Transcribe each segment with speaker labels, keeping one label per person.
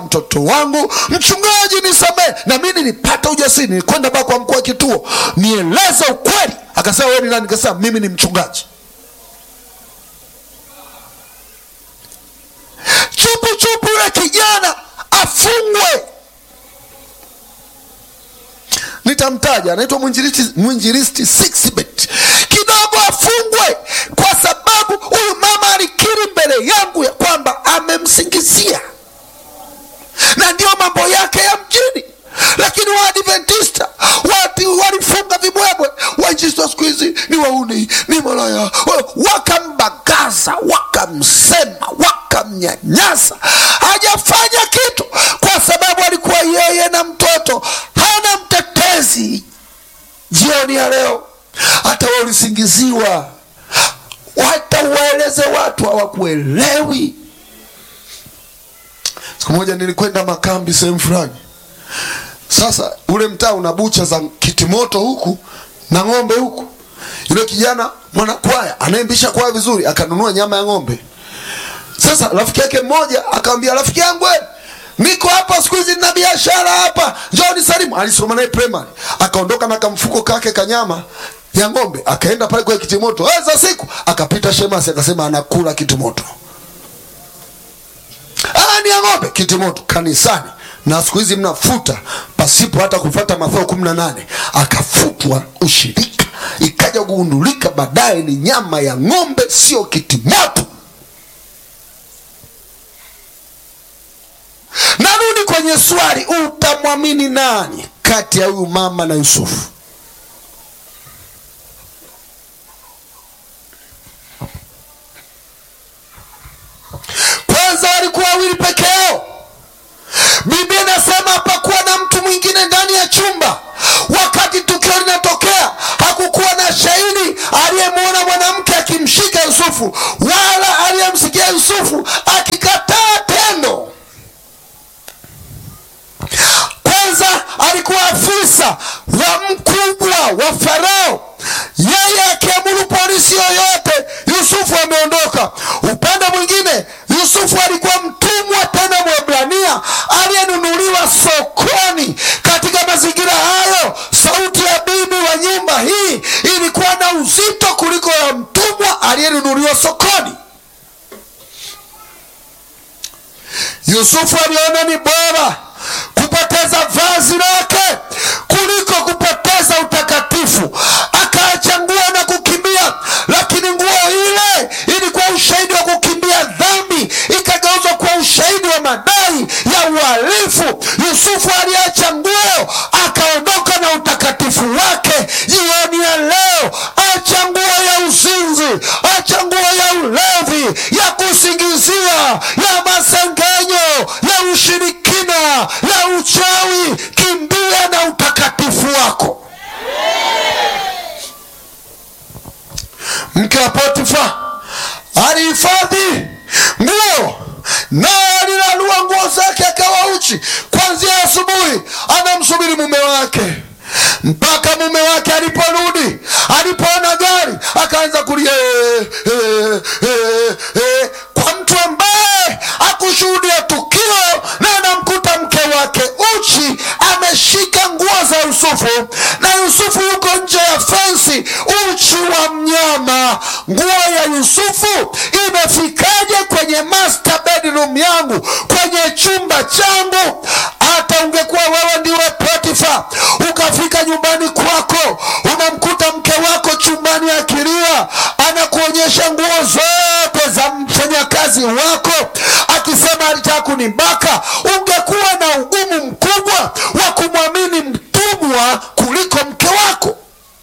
Speaker 1: mtoto wangu mchungaji nisamee na mi nilipata ujasiri nilikwenda baa kwa mkuu wa kituo nieleze ukweli akasema wewe ni nani nikasema mimi ni mchungaji chupu chupu yule kijana afungwe nitamtaja anaitwa mwinjilisti mwinjilisti Sixbet. kidogo afungwe kwa sababu huyu mama alikiri mbele yangu ya kwamba amemsingizia na ndio mambo yake ya mjini lakini waadventista watu walifunga vibwebwe wainjista siku hizi ni wauni ni malaya wakambagaza wakamsema wakamnyanyasa hajafanya kitu kwa sababu alikuwa yeye na mtoto hana mtetezi jioni ya leo hata we ulisingiziwa hata uwaeleze watu hawakuelewi siku moja nilikwenda makambi sehemu fulani sasa ule mtaa una bucha za kitimoto huku na ng'ombe huku yule kijana mwanakwaya anayembisha kwaya vizuri akanunua nyama ya ng'ombe sasa rafiki yake mmoja akamwambia rafiki yangu we, niko hapa siku hizi nina biashara hapa njoni salimu alisoma naye primary akaondoka na kamfuko kake kanyama ya ng'ombe akaenda pale kwa kitimoto "Eh, za siku akapita shemasi akasema anakula kitimoto Ah, ni ya ng'ombe kitimoto kanisani na siku hizi mnafuta pasipo hata kufata Mathayo kumi na nane akafutwa ushirika, ikaja kugundulika baadaye ni nyama ya ng'ombe, sio kitimoto. Narudi kwenye swali, utamwamini nani kati ya huyu mama na Yusufu? Kwanza walikuwa wawili peke yao. Biblia inasema hapakuwa na mtu mwingine ndani ya chumba wakati tukio linatokea. Hakukuwa na shahidi aliyemwona mwanamke akimshika Yusufu wala aliyemsikia Yusufu akikataa tendo. Kwanza alikuwa afisa wa mkubwa wa Farao, yeye akiamuru polisi yoyote, Yusufu ameondoka. Upande mwingine, Yusufu alikuwa mtumwa tena Mwebrania aliyenunuliwa sokoni. Katika mazingira hayo, sauti ya bibi wa nyumba hii ilikuwa na uzito kuliko ya mtumwa aliyenunuliwa sokoni. Yusufu aliona ni bora kupoteza vazi lake kuliko kupoteza utakatifu. Akaacha nguo na kukimbia, lakini nguo ile ilikuwa ushahidi wa kukimbia dhambi, ikageuzwa kuwa ushahidi wa madai ya uhalifu. Yusufu aliacha nguo akaondoka na utakatifu wake. Jioni ya leo, acha nguo ya uzinzi, acha nguo ya ulevi, ya kusingizia, ya masengenyo, ya ushirikina, ya uchawi. Kimbia na utakatifu wako. Mke wa Potifa alihifadhi nguo naye alilalua nguo zake akawa uchi kwanzia asubuhi, anamsubiri mume wake mpaka mume wake aliporudi. Alipoona gari akaanza kulia "Eh, eh, eh, eh." kwa mtu ambaye akushuhudia tukio na anamkuta mke wake uchi ameshika nguo za Yusufu na Yusufu yuko nje ya fensi uchi wa mnyama. Nguo ya Yusufu imefikaje kwenye master bedroom yangu, kwenye chumba changu? Hata ungekuwa wewe ndiwe Potifa, ukafika nyumbani kwako, unamkuta mke wako chumbani akilia, anakuonyesha nguo zote za mfanyakazi wako, akisema alitaka kunibaka, ungekuwa na ugumu mkubwa wa kumwamini mtumwa kuliko mke wako.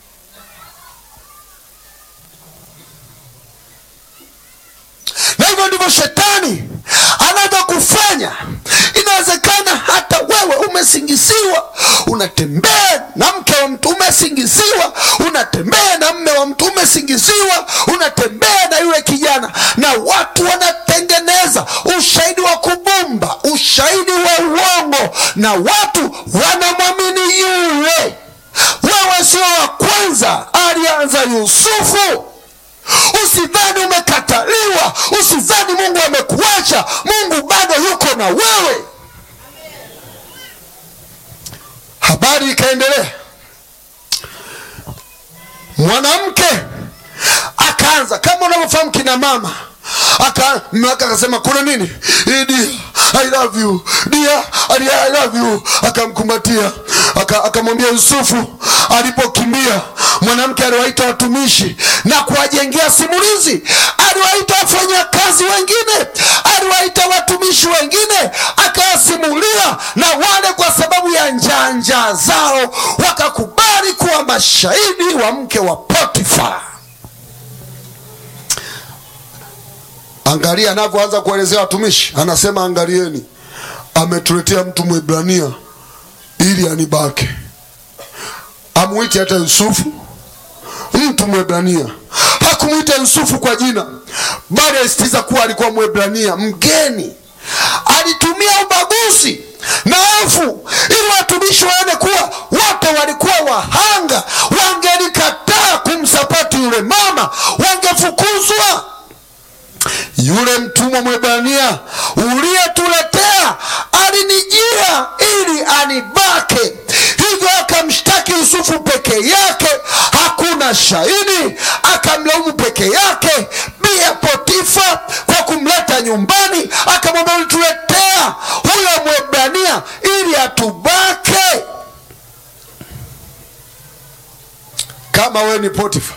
Speaker 1: na hivyo ndivyo shetani anavyokufanya. Inawezekana hata wewe umesingiziwa, unatembea na mke wa mtu, umesingiziwa, unatembea na mme wa mtu, umesingiziwa, unatembea na yule kijana, na watu wanatengeneza ushahidi wa kubumba, ushahidi wa uongo, na watu wanamwamini yule. Wewe sio wa kwanza, alianza Yusufu. Usidhani umekataliwa, usidhani Mungu amekuacha. Mungu bado yuko na wewe. habari ikaendelea mwanamke akaanza kama unavyofahamu kina mama aka mume wake akasema kuna nini "Eh, dear, I love you dear, I love you akamkumbatia aka- akamwambia Yusufu alipokimbia mwanamke aliwaita watumishi na kuwajengea simulizi aliwaita wafanyakazi wengine aliwaita watumishi wengine akawasimulia na wale kwa sababu ya njaa njaa zao wakakubali kuwa mashahidi wa mke wa Potifa Angalia anavyoanza kuelezea watumishi, anasema angalieni, ametuletea mtu Mwebrania ili anibake. Amuite hata Yusufu, mtu Mwebrania. Hakumwita Yusufu kwa jina, bali alisitiza kuwa alikuwa Mwebrania mgeni. Alitumia ubaguzi na hofu ili watumishi waone kuwa wote walikuwa wahanga. Wangelikataa kumsapoti yule mama, wangefukuzwa yule mtumwa Mwebrania uliyetuletea alinijia ili anibake, hivyo akamshtaki Yusufu peke yake, hakuna shahidi, akamlaumu peke yake. Pia Potifa kwa kumleta nyumbani, akamwambia ulituletea huyo Mwebrania ili atubake. Kama wewe ni Potifa,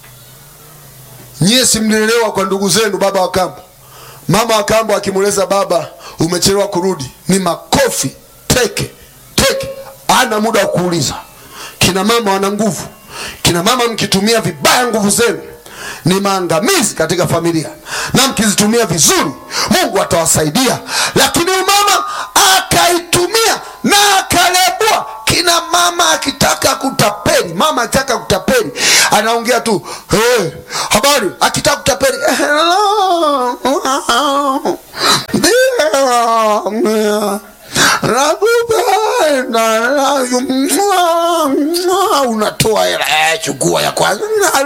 Speaker 1: nyie simlelewa kwa ndugu zenu, baba wa kambo, mama wa kambo akimweleza baba umechelewa kurudi, ni makofi teke teke, ana muda wa kuuliza. Kina mama wana nguvu. Kina mama mkitumia vibaya nguvu zenu ni maangamizi katika familia, na mkizitumia vizuri Mungu atawasaidia. Lakini huyu mama akaitumia na akalebwa. Kina mama akitaka kutapeli, mama akitaka kutapeli anaongea tu hey, habari. Akitaka kutapeli unatoa hela eh, chukua ya kwanza.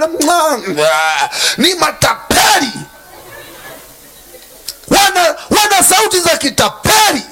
Speaker 1: Ni matapeli, wana, wana sauti za kitapeli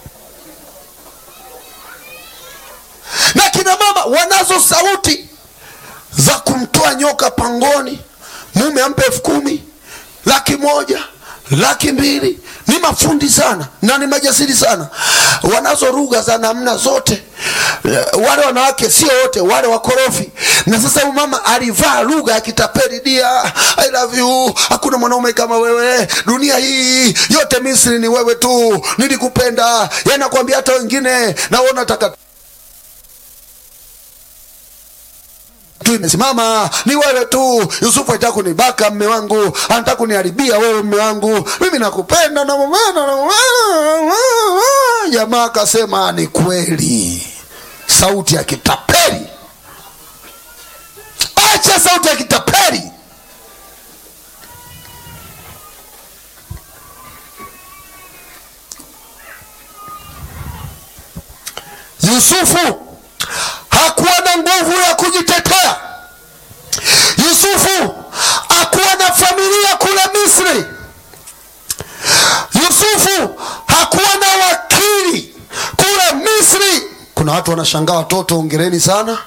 Speaker 1: na kina mama wanazo sauti za kumtoa nyoka pangoni. Mume ampe elfu kumi, laki moja, laki mbili. Ni mafundi sana na ni majasiri sana, wanazo lugha za namna zote. Wale wanawake sio wote, wale wakorofi. Na sasa huyu mama alivaa lugha ya kitapeli, dia I love you, hakuna mwanaume kama wewe, dunia hii yote Misri ni wewe tu, nilikupenda. Yanakwambia hata wengine naona taka tu imesimama ni wewe tu. Yusufu anataka kunibaka mme wangu, anataka kuniharibia wewe mme wangu, mimi nakupenda na mumena na mumena. Jamaa akasema ni kweli, sauti ya kitapeli. Acha sauti ya kitapeli. Yusufu hakuwa na nguvu ya kujitetea. Yusufu hakuwa na familia kule Misri. Yusufu hakuwa na wakili kule Misri. Kuna watu wanashangaa, watoto ongereni sana.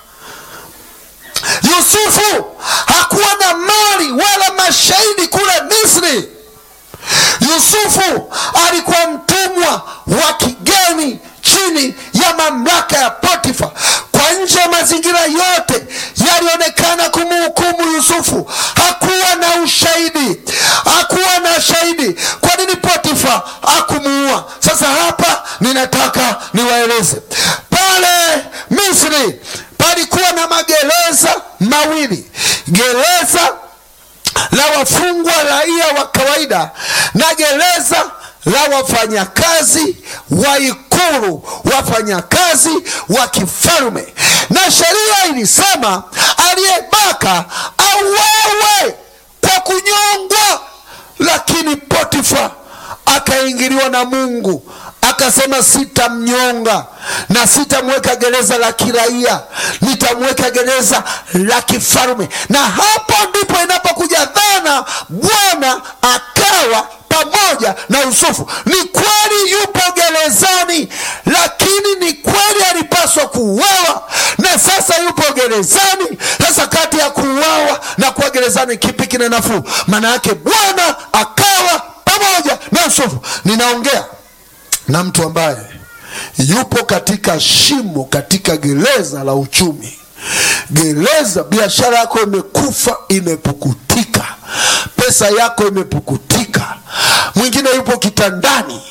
Speaker 1: Yusufu hakuwa na mali wala mashahidi kule Misri. Yusufu alikuwa mtumwa wa kigeni chini ya mamlaka ya Potifa. Kwa nje ya mazingira yote yalionekana kumhukumu Yusufu. Hakuwa na ushahidi, hakuwa na shahidi. Kwa nini Potifa hakumuua? Sasa hapa ninataka niwaeleze, pale Misri palikuwa na magereza mawili, gereza la wafungwa raia wa kawaida na gereza la wafanyakazi wa ikulu, wafanyakazi wa kifalme. Na sheria ilisema aliyebaka auawe kwa kunyongwa, lakini Potifa akaingiliwa na Mungu akasema sitamnyonga na sitamweka gereza la kiraia, nitamweka gereza la kifalme. Na hapo ndipo inapokuja dhana Bwana akawa pamoja na Yusufu. Ni kweli yupo gerezani, lakini ni kweli alipaswa kuuawa kuuawa na sasa yupo gerezani. Sasa kati ya kuuawa na kuwa gerezani, kipi kina nafuu? Maana yake Bwana akawa pamoja na Yusufu. Ninaongea na mtu ambaye yupo katika shimo, katika gereza la uchumi gereza. Biashara yako imekufa, imepukutika, pesa yako imepukutika, mwingine yupo kitandani,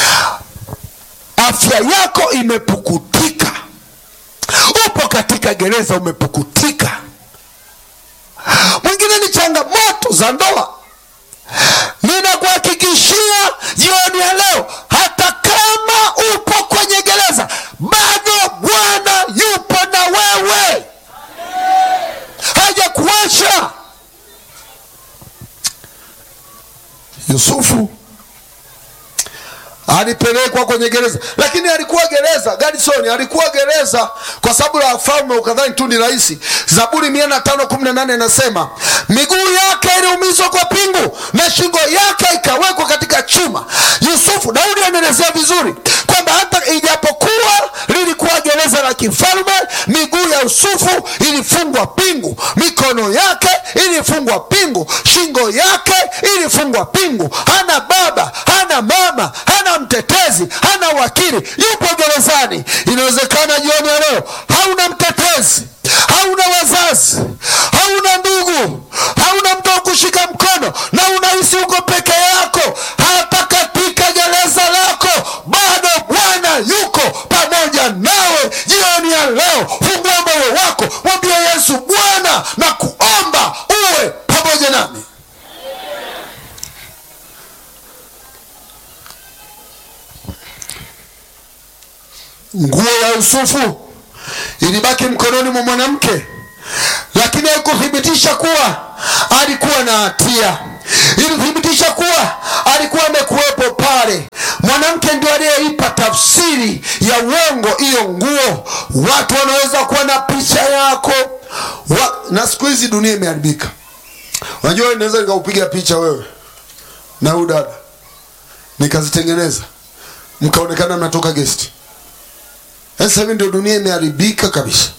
Speaker 1: afya yako imepukutika, upo katika gereza, umepukutika. Mwingine ni changamoto za ndoa. Ninakuhakikishia jioni ya leo, hata kama upo kwenye gereza, bado Bwana yupo na wewe, hajakuacha. Yusufu alipelekwa kwenye gereza, lakini alikuwa gereza Gadson, alikuwa gereza kwa sababu ya falme, ukadhani tu ni rahisi. Zaburi mia na tano kumi na nane inasema miguu yake iliumizwa kwa pingu na shingo yake ikawekwa katika chuma. Yusufu, Daudi anaelezea vizuri kwamba hata ijapokuwa lilikuwa gereza la kifalme, miguu ya Yusufu ilifungwa pingu, mikono yake ilifungwa pingu, shingo yake ilifungwa pingu. Hana baba, hana mama, hana mtetezi, hana wakili, yupo gerezani. Inawezekana jioni ya leo hauna mtetezi, hauna wazazi, hauna ndugu, hauna mtu wa kushika mkono, na unahisi uko peke yako. Hata katika gereza lako bado Bwana yuko pamoja nawe. Jioni ya leo, fungua moyo wako, mwambie Yesu, Bwana na kuomba uwe pamoja nami. Nguo ya Yusufu ilibaki mkononi mwa mwanamke, lakini haikuthibitisha kuwa alikuwa na hatia. Ilithibitisha kuwa alikuwa amekuwepo pale. Mwanamke ndio aliyeipa tafsiri ya uongo hiyo nguo. Watu wanaweza kuwa na picha yako wa, na siku hizi dunia imeharibika. Unajua, naweza nikaupiga picha wewe na huyu dada nikazitengeneza mkaonekana mnatoka gesti sasa hivi ndio dunia imeharibika kabisa.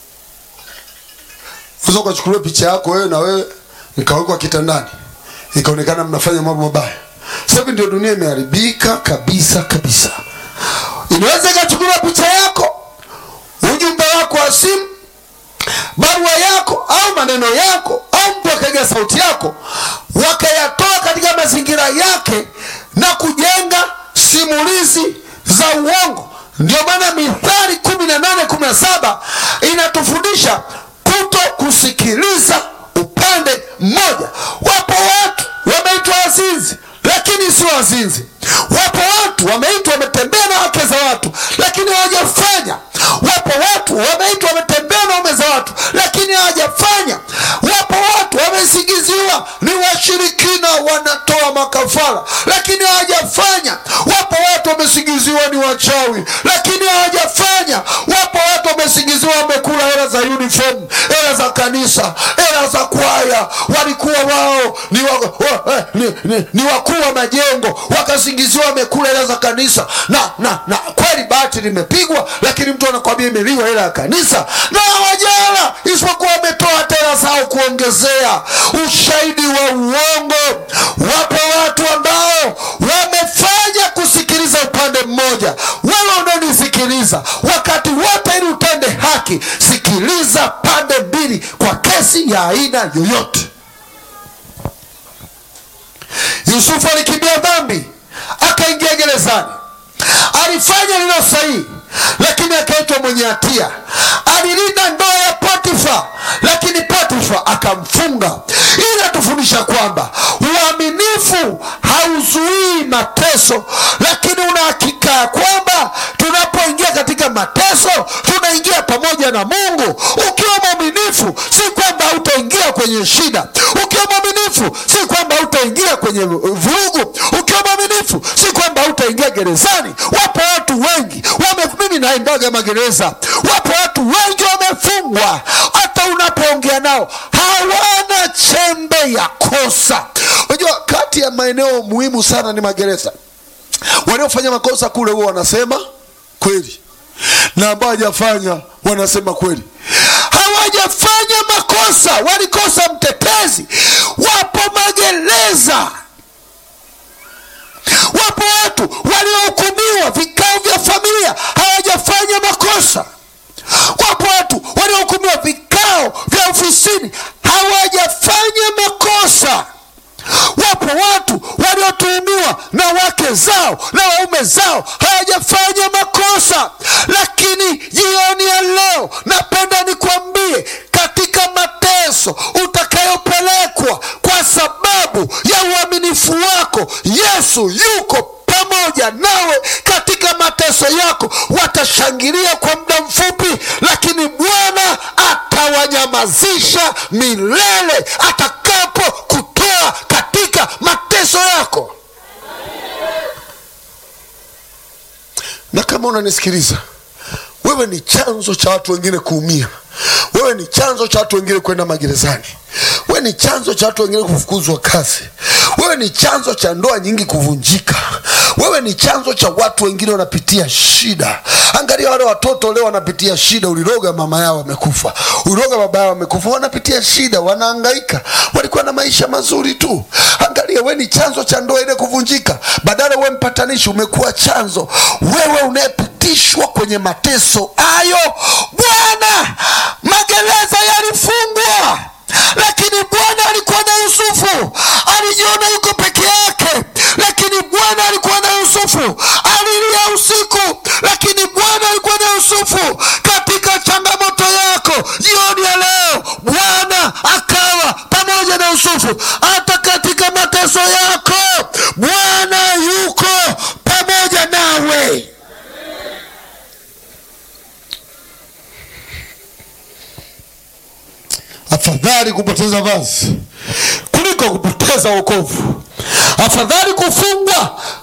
Speaker 1: Unaweza ukachukuliwa picha yako wewe na wewe nikawekwa kitandani ikaonekana mnafanya mambo mabaya. Sasa hivi ndio dunia imeharibika kabisa kabisa. Inaweza ikachukuliwa picha yako, ujumbe wako wa simu, barua yako au maneno yako au mtu akapiga sauti yako, wakayatoa katika mazingira yake na kujenga simulizi za uongo. Ndio maana Mithali kumi na nane kumi na saba inatufundisha kuto kusikiliza upande mmoja. Wapo watu wameitwa wazinzi, lakini sio wazinzi. Wapo watu wameitwa wametembea na wake za watu, lakini hawajafanya. Wapo watu wameitwa wametembea na ume za watu, lakini hawajafanya. Wapo watu wamesingiziwa ni washirikina, wanatoa makafara, lakini hawajafanya. Wapo watu wamesingiziwa ni wachawi, lakini hawajafanya. Wapo watu wamesingiziwa wamekula hela za uniform, hela za kanisa, hela za kwaya, walikuwa wao ni, wa, wa, eh, ni, ni, ni wakuu wa majengo, wakasingiziwa wamekula hela za kanisa na, na, na kweli bati limepigwa, lakini mtu anakwambia imeliwa hela ya kanisa na hawajala, isipokuwa wametoa hela zao kuongezea ushahidi wa uongo. Wapo watu ambao wamefanya kusikiliza upande mmoja. Wewe unanisikiliza wakati wote, ili utende haki, sikiliza pande mbili kwa kesi ya aina yoyote. Yusufu alikimbia dhambi, akaingia gerezani, alifanya lilo sahihi, lakini akaitwa mwenye hatia. Alilinda ndoa ya Potifa, lakini Potifa akamfunga. Ili inatufundisha kwamba uaminifu hauzuii mateso, lakini una hakika ya kwamba tunapoingia katika mateso tunaingia pamoja na Mungu. Ukiwa mwaminifu, si kwamba hautaingia kwenye shida. Ukiwa mwaminifu, si kwamba hautaingia kwenye vurugu. Ukiwa mwaminifu, si kwamba hautaingia gerezani. Wapo watu wengi wame, mimi naendaga magereza, wapo watu wengi wamefungwa, hata unapoongea nao hawana chembe ya kosa. Unajua, kati ya maeneo muhimu sana ni magereza. Waliofanya makosa kule huwa wanasema kweli, na ambao hajafanya wanasema kweli hawajafanya makosa walikosa mtetezi wapo magereza wapo watu waliohukumiwa vikao vya familia hawajafanya makosa wapo watu waliohukumiwa vikao vya ofisini hawajafanya makosa wapo watu waliotuhumiwa na wake zao na waume zao hawajafanya makosa lakini jioni ya leo napenda nikwambie katika mateso utakayopelekwa kwa sababu ya uaminifu wako yesu yuko pamoja nawe katika mateso yako watashangilia kwa muda mfupi lakini bwana atawanyamazisha milele atakapo kutoa katika mateso yako na kama unanisikiliza wewe ni chanzo cha watu wengine kuumia wewe ni chanzo cha watu wengine kwenda magerezani wewe ni chanzo cha watu wengine kufukuzwa kazi wewe ni chanzo cha ndoa nyingi kuvunjika wewe ni chanzo cha watu wengine wanapitia shida angalia wale watoto leo wanapitia shida uliroga mama yao wamekufa uliroga baba yao wamekufa wanapitia shida wanaangaika walikuwa na maisha mazuri tu angalia wewe ni chanzo cha ndoa ile kuvunjika badala wewe mpatanishi umekuwa chanzo wewe unayepitishwa kwenye mateso hayo bwana magereza yalifungwa lakini bwana alikuwa na yusufu alijiona yuko peke yake lakini bwana alikuwa na yusufu alilia usiku lakini bwana alikuwa na yusufu katika changamoto yako jioni ya leo bwana akawa pamoja na yusufu hata katika mateso yako bwana yuko pamoja nawe afadhali kupoteza vazi kuliko kupoteza wokovu afadhali kufungwa